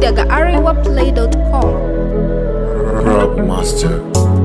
daga arewaplay.com Rap Master.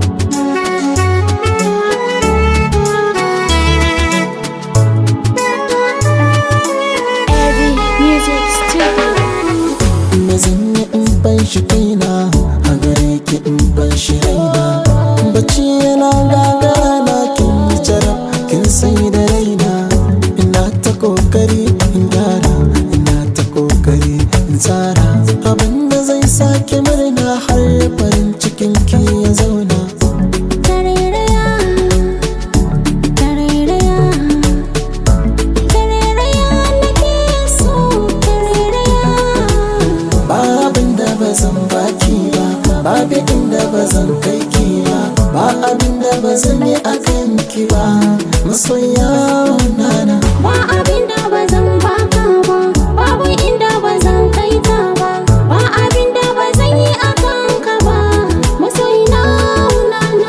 Eddie Music Studio. me zan yi in ban shi kaina a gare ki in ban shi raina bacci yana gagara na kin yi jarab kin sai da raina ina ta kokari in gyara ina ta kokari in tsara abinda zai sake murna har farin cikin ki ya zauna Tarairaya, tarairaya, tarairaya nake so, tarairaya. ba abin da ba zan baki ba ba abin da ba zan kai ki ba ba abin da ba zan yi a kan ki ba masoya nana Ba abin da ba zan baka ba, babu inda ba zan kai ta ba, ba abin da ba zan yi a kanka ba, masoyina nana.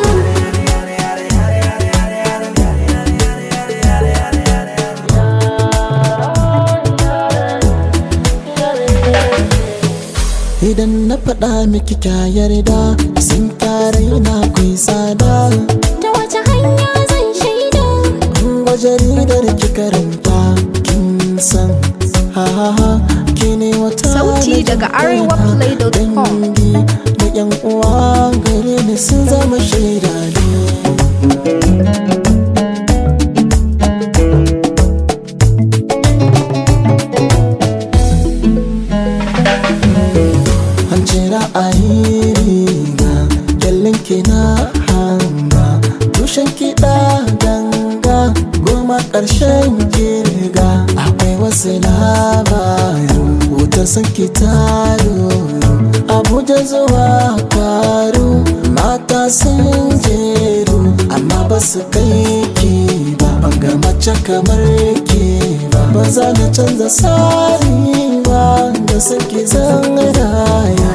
idan na faɗa miki kya yarda sun kare na kai tsada Ta wace hanya zan shaida? in ga jaridar ki karanta kin san ha ha ha ki ne wata Sauti na daga jin kaina. arewaplay.com. dangi da yan uwa gare ni sun zama shaida ne an ce ra'ayi riga kyallin ki na hanga tushen kiɗa ganga goma ƙarshen kirga akwai wasu labaru wutar sun ki taro abuja zuwa karu mata sun jeru amma ba su kai ki ba ban ga mace kamar ki ba ba za na canza tsari ba da suke zan raya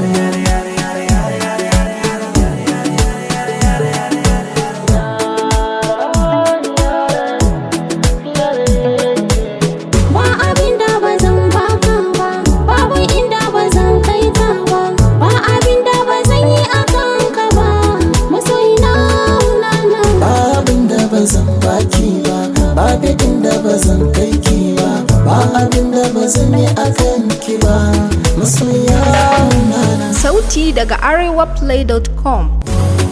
Ba abin da ba zan baka ba, babu inda ba zan kai ta ba, ba abin da ba zan yi a kanka ba, masoyina nana. ba abin da ba zan baki ba ba abin da ba zan kai ki ba ba abin da ba zan yi a kan ki ba masoya na Sauti daga arewaplay.com